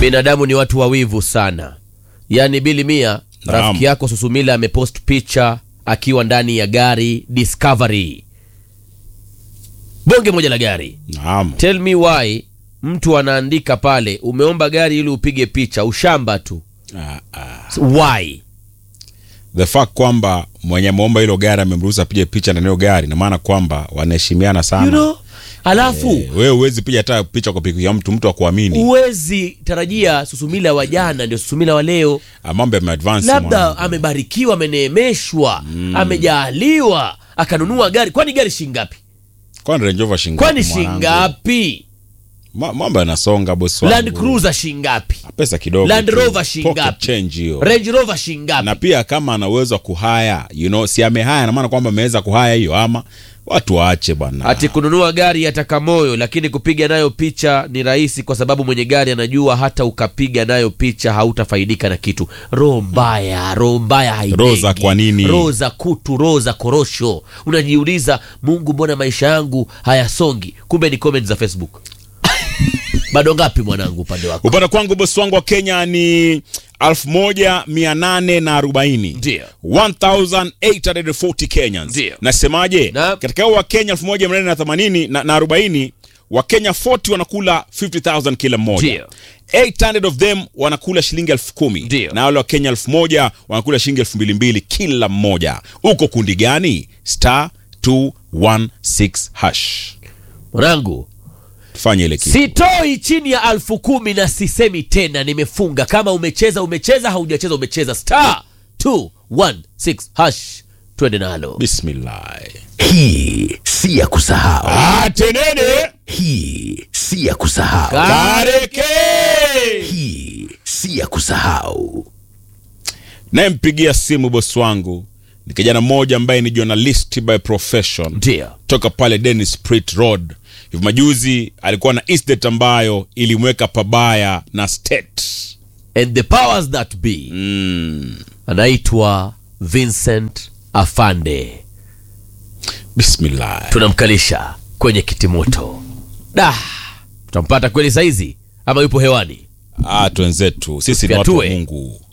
binadamu ni watu wawivu sana yaani bili mia Naam. rafiki yako susumila amepost picha akiwa ndani ya gari discovery bonge moja la gari Naam. tell me why mtu anaandika pale umeomba gari ili upige picha ushamba tu Ah, ah. why The fact kwamba mwenye ameomba hilo gari amemruhusu apige picha ndani ya hilo gari na maana kwamba wanaheshimiana sana. you know alafu Eh, wewe huwezi piga hata picha kwa pikipiki ya mtu mtu akuamini. huwezi tarajia susumila wa jana ndio susumila wa leo Ah, Mambo yameadvance. labda mwanangu. amebarikiwa ameneemeshwa amejaaliwa akanunua gari kwani gari shingapi Kwani Range Rover shingapi? kwani mwanangu? shingapi Ma- Mambo yanasonga bosi wangu. land cruiser shingapi Pesa kidogo. Land tu. Rover Pocket shingapi? change hiyo. range rover shingapi na pia kama ana uwezo wa kuhaya you know, si amehaya na maana kwamba ameweza kuhaya hiyo ama watu waache bwana ati kununua gari yataka moyo lakini kupiga nayo picha ni rahisi kwa sababu mwenye gari anajua hata ukapiga nayo picha hautafaidika na kitu roho mbaya roho mbaya haijengi. Roho za kwa nini? roho za kutu roho za korosho unajiuliza mungu mbona maisha yangu hayasongi kumbe ni comment za facebook bado ngapi mwanangu upande wako upande kwangu bosi wangu wa kenya ni 1840 Ndio. 1840 kenyans Ndio. nasemaje Na- katika hao wa kenya 1880 na, na 40 wakenya 40 wanakula 50000 kila mmoja Ndio. 800 of them wanakula shilingi elfu kumi Ndio. na wale wa kenya elfu moja wanakula shilingi elfu mbili mbili kila mmoja uko kundi gani star 216 hash mwanangu fanye ile kitu sitoi chini ya alfu kumi na sisemi tena nimefunga kama umecheza umecheza haujacheza umecheza star 216 hash twende nalo bismillah Hii si ya kusahau, atenene hii si ya kusahau, kareke hii si ya kusahau. nayempigia simu bosi wangu ni kijana mmoja ambaye ni journalist by profession ndio toka pale Dennis Pritt Road. Hivi majuzi alikuwa na estate ambayo ilimweka pabaya na state. and the powers that be Mm. anaitwa vincent afande Bismillah. tunamkalisha kwenye kitimoto da tutampata kweli saizi ama yupo hewani Ah, twenzetu sisi ni watu wa Tufiatue. Mungu.